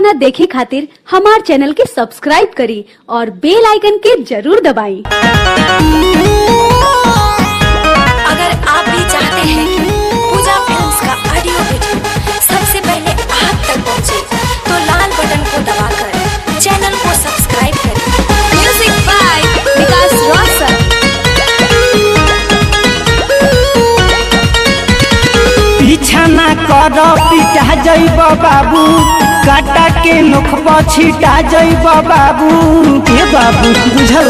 गाना देखे खातिर हमार चैनल के सब्सक्राइब करी और बेल आइकन के जरूर दबाई अगर आप भी चाहते हैं कि पूजा फिल्म्स का ऑडियो वीडियो सबसे पहले आप तक पहुंचे, तो लाल बटन को दबाकर चैनल को सब्सक्राइब करें म्यूजिक बाय विकास रोशन पीछा ना कर पिटा जैब बाबू काटा के नोखब छिटा जैब बाबू के बाबू बुझल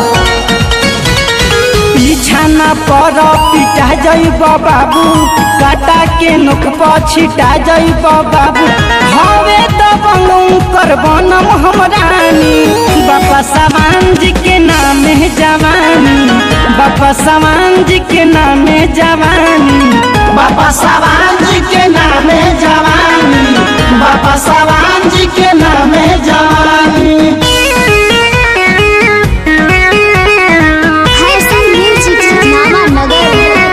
पीछा ना पर पिटा जैब बाबू काटा के नोखब छिटा जैब बाबू हवे तो कर बनम हमरानी बापा सामान जी के नाम है जवानी बापा सामान जी के नाम है जवानी बाबा सावान जी के नाम है जवानी बाबा सावान जी के नाम है जवानी हर्षण म्यूजिक सुनामा नगर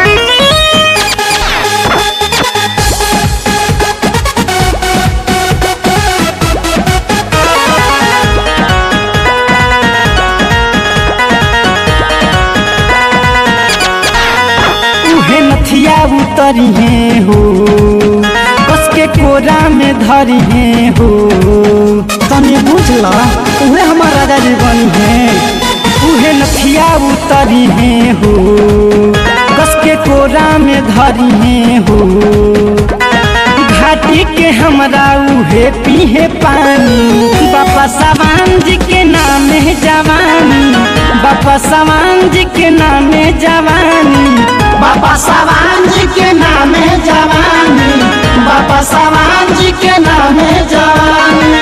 उहे नथिया उतरी है हो कस के कोरा में धरी है हो तनी बुझला उहे हमार राजा जी बनी है उहे नथिया उतरी है हो कस के कोरा में धरी है हो घाटी के हमरा उहे पीहे पानी बापा सावान जी के नाम है जवानी बापा सावान जी के नाम है जवानी बाबा सावान जी के नाम है जवानी बाबा सावान जी के नाम है जवानी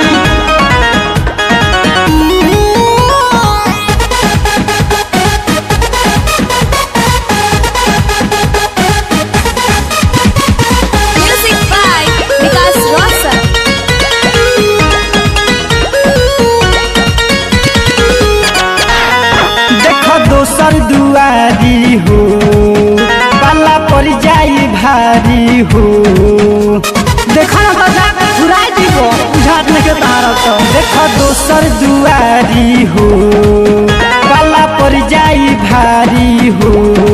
म्यूजिक बाय विकास रोशन देख दोसर दुआरी हो पाला पड़ जाई भारी हो देखा ना तो जा फुराई दीबो बुझात नहीं के तारा तो देख दोसर दुआरी हो पाला पड़ जाई भारी हो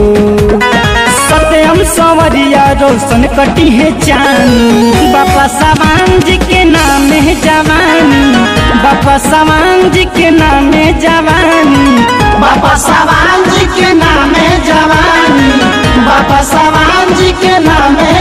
सत्यम संवरिया रोशन कटी है चांद बापा सामान जी के नाम है जवानी बापा सामान जी के नाम है जवानी बापा सामान जी के नाम है जवानी बापा सामान जी के नाम है